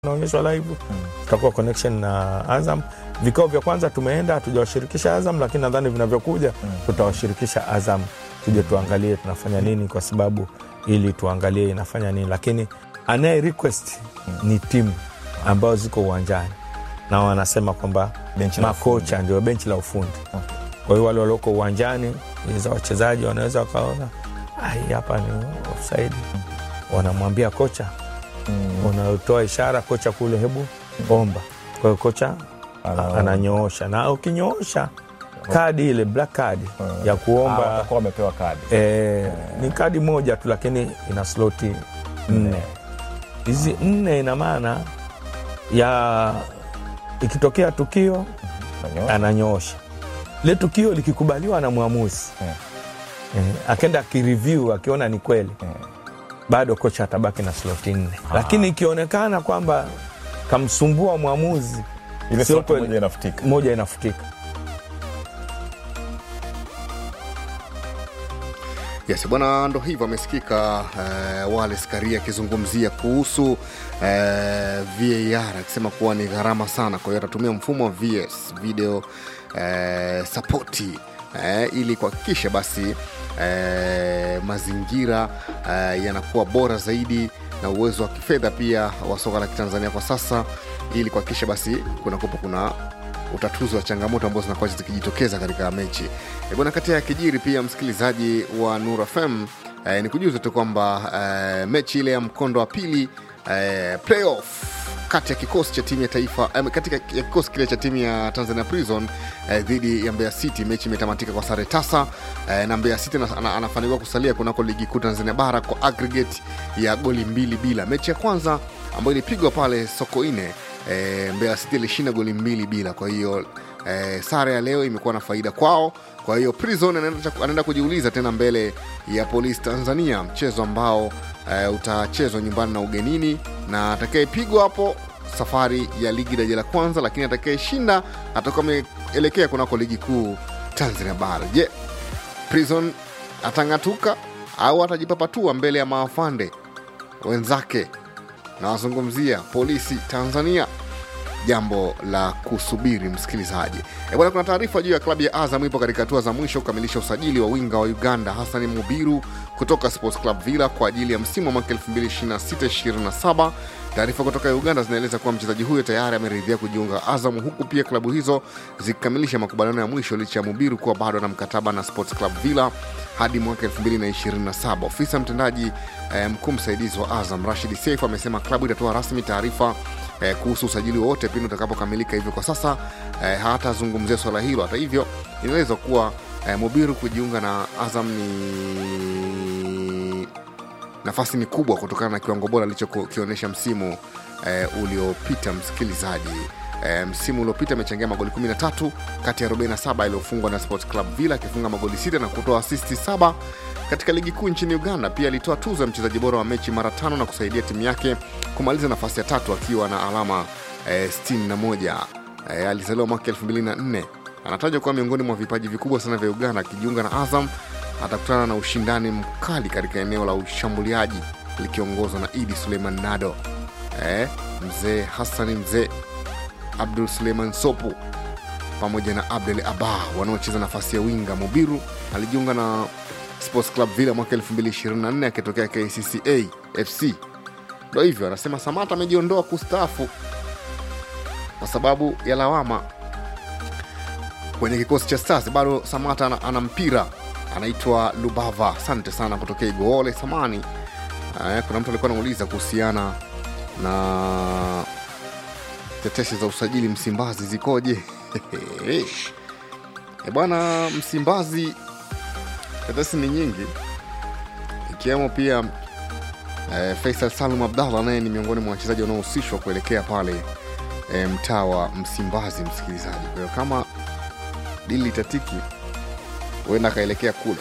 naonyeshwa live tutakuwa connection na Azam. Vikao vya kwanza tumeenda, hatujawashirikisha Azam, lakini nadhani vinavyokuja tutawashirikisha Azam, tuje tuangalie tunafanya nini, kwa sababu ili tuangalie inafanya nini, lakini anaye request ni timu ambazo ziko uwanjani na wanasema kwamba Benchi la makocha ndio benchi la ufundi. Kwa hiyo wale walioko uwanjani za wachezaji wanaweza wakaona "Ah, hii hapa ni offside, wanamwambia kocha unatoa ishara kocha kule, hebu omba. Kwa hiyo kocha Ana- ananyoosha, na ukinyoosha kadi ile black card ya Ah, kuomba watakuwa wamepewa kadi eh, ni kadi moja tu, lakini ina sloti nne. Hizi nne ina maana ya ikitokea tukio Nanyoa. ananyoosha le tukio likikubaliwa na mwamuzi Eh. eh, akenda akireview akiona ni kweli Eh. bado kocha atabaki na sloti nne, lakini ikionekana kwamba kamsumbua mwamuzi ile sio slot kweli, moja inafutika moja inafutika. Yes, bwana, ndo hivyo amesikika uh, Wallace Karia akizungumzia kuhusu uh, VAR akisema kuwa ni gharama sana, kwa hiyo atatumia mfumo wa VS video uh, sapoti uh, ili kuhakikisha basi uh, mazingira uh, yanakuwa bora zaidi na uwezo wa kifedha pia wa soka la Kitanzania kwa sasa, ili kuhakikisha basi kunakuwa kuna utatuzi wa changamoto ambazo zinakuwa zikijitokeza katika mechi E bwana. Kati ya kijiri pia, msikilizaji wa Nura FM eh, ni kujuza tu kwamba eh, mechi ile ya mkondo wa pili eh, playoff kati ya kikosi cha timu ya taifa eh, katika ya kikosi kile cha timu ya Tanzania Prison eh, dhidi ya Mbeya City, mechi imetamatika kwa sare tasa eh, na Mbeya City ana- ana- anafanikiwa kusalia kunako ligi kuu Tanzania bara kwa aggregate ya goli mbili bila. Mechi ya kwanza ambayo ilipigwa pale Sokoine e, Mbeya City ilishinda goli mbili bila. Kwa hiyo e, sare ya leo imekuwa na faida kwao. Kwa hiyo Prison anaenda, anaenda kujiuliza tena mbele ya Polisi Tanzania, mchezo ambao e, utachezwa nyumbani na ugenini, na atakayepigwa hapo safari ya ligi daraja la kwanza, lakini atakayeshinda atakuwa ameelekea kunako ligi kuu Tanzania bara. Je, Prison atang'atuka au atajipapatua mbele ya maafande wenzake nawazungumzia polisi Tanzania. Jambo la kusubiri msikilizaji. E bwana, kuna taarifa juu ya klabu ya Azam ipo katika hatua za mwisho kukamilisha usajili wa winga wa Uganda Hassan Mubiru kutoka Sports Club Villa kwa ajili ya msimu wa mwaka 2026/27. Taarifa kutoka Uganda zinaeleza kuwa mchezaji huyo tayari ameridhia kujiunga Azam, huku pia klabu hizo zikikamilisha makubaliano ya mwisho licha ya Mubiru kuwa bado na mkataba na Sports Club Villa hadi mwaka 2027. Ofisa mtendaji eh, mkuu msaidizi wa Azam Rashid Seif amesema klabu itatoa rasmi taarifa eh, kuhusu usajili wowote pindi utakapokamilika. Hivyo kwa sasa eh, hatazungumzia swala hilo. Hata hivyo, inaelezwa kuwa eh, Mubiru kujiunga na Azam ni nafasi ni kubwa kutokana na kiwango bora alichokionyesha msimu eh, uliopita. Msikilizaji, eh, msimu uliopita amechangia magoli 13 kati ya 47 yaliyofungwa na Sports Club Villa, akifunga magoli sita na kutoa asisti saba katika ligi kuu nchini Uganda. Pia alitoa tuzo ya mchezaji bora wa mechi mara tano na kusaidia timu yake kumaliza nafasi ya tatu akiwa na alama eh, 61. Eh, alizaliwa mwaka 2004. Anatajwa kuwa miongoni mwa vipaji vikubwa sana vya Uganda. Akijiunga na Azam atakutana na ushindani mkali katika eneo la ushambuliaji likiongozwa na Idi Suleiman Nado, eh, mzee Hassani, mzee Abdul Suleiman Sopu pamoja na Abdel Abah wanaocheza nafasi ya winga. Mubiru alijiunga na Sports Club Villa mwaka 2024 akitokea KCCA FC. Ndo hivyo anasema Samata amejiondoa kustaafu kwa sababu ya lawama kwenye kikosi cha Stars. Bado Samata ana, ana mpira anaitwa Lubava. Asante sana kutokea Igoole Samani. Eh, kuna mtu alikuwa anauliza kuhusiana na tetesi za usajili Msimbazi zikoje? E bwana, Msimbazi tetesi ni nyingi, ikiwemo pia eh, Faisal Salum Abdallah naye ni miongoni mwa wachezaji wanaohusishwa kuelekea pale eh, mtaa wa Msimbazi, msikilizaji. Kwa hiyo kama dili litatiki, huenda akaelekea kule.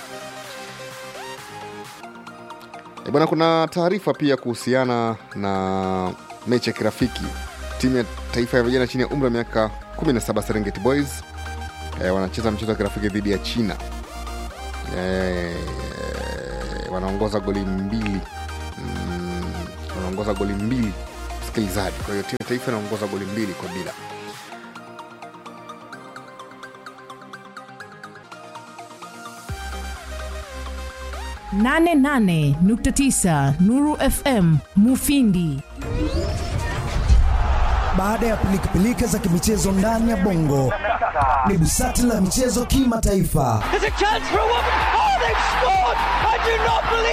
E bwana, kuna taarifa pia kuhusiana na mechi ya kirafiki timu ya taifa ya vijana chini ya umri wa miaka 17 Serengeti Boys e, wanacheza mchezo wa kirafiki dhidi ya China e, wanaongoza goli mbili mm, wanaongoza goli mbili msikilizaji. Kwa hiyo timu ya taifa inaongoza goli mbili kwa bila. nane nane nukta tisa Nuru FM Mufindi. Baada ya pilikapilika za kimichezo ndani ya bongo, ni busati la michezo kimataifa. There's a chance for a woman. Oh, they've scored! I do not believe